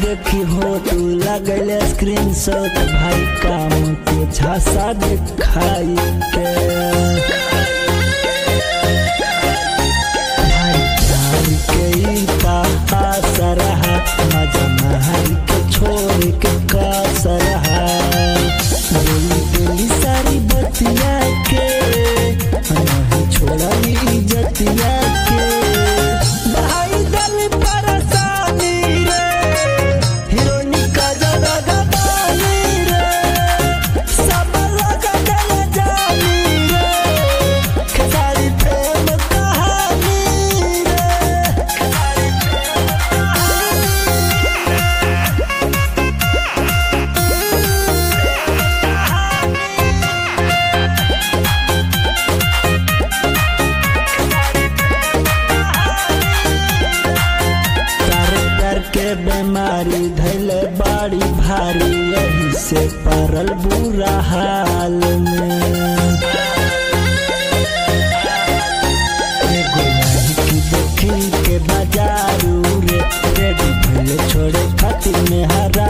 देखी हो तू लगल स्क्रीन शॉट भाई काम के झांसा दिखाई के भाई प्यार के ई पास रहा मजा महल के छोड़ के कास रहा बोली बोली सारी बतिया के नहीं छोड़ली इज्जतिया के भाई दल परेशानी रे हीरोनी का जगह गवानी रे सब लोग दिल जानी रे खेसारी प्रेम कहानी रे प्यार प्यार के बीमारी धैले बाड़ी भारी यही से पड़ल बुरा हाल में एगो लड़की देखी के बाजारू रे रेडी भले छोड़े खातिर में हरा